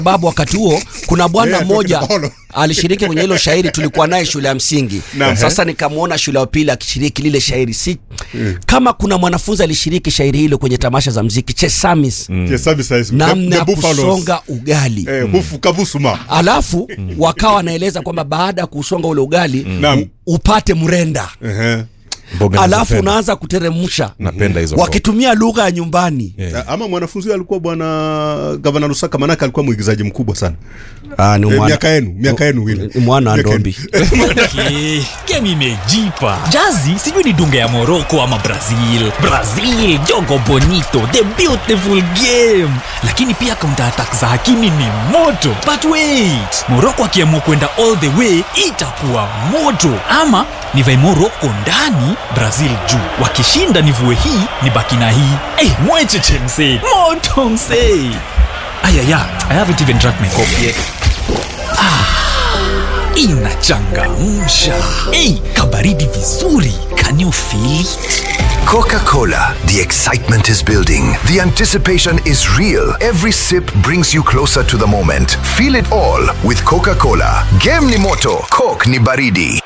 sababu wakati huo kuna bwana Yeah, mmoja Tokyo. alishiriki kwenye hilo shairi, tulikuwa naye shule ya msingi. Naam. Sasa nikamwona shule ya pili akishiriki lile shairi, si kama kuna mwanafunzi alishiriki shairi hilo kwenye tamasha za mziki Chesamis, Yes, service size. namna The ya Buffaloes. kusonga ugali Eh, hufu kabusuma. alafu wakawa wanaeleza kwamba baada ya kusonga ule ugali Naam. u- upate mrenda Ehe. Mboga alafu nazipenda. unaanza kuteremsha napenda hizo mboga. wakitumia lugha ya nyumbani Yeah. Ama mwanafunzi huyo alikuwa bwana gavana Lusaka, manake alikuwa mwigizaji mkubwa sana. Ah, ni Eh, mwana- miaka yenu, miaka yenu ile. ni mwana wa Miaka yenu. ndombi Okay, game imejipa jazi sijui ni dunga ya morocco ama brazil brazil jogo bonito the beautiful game lakini pia counter attack za hakimi ni moto but wait morocco akiamua kwenda all the way itakuwa moto ama nivae morocco ndani brazil juu wakishinda nivue hii ni baki na hii hey, mwecheche msee moto msee ayaya i haven't even drank my coffee yet inachangamsha ei kabaridi vizuri can you feel it? Coca Cola. The excitement is building. The anticipation is real. Every sip brings you closer to the moment. Feel it all with Coca Cola. Game ni moto, Coke ni baridi.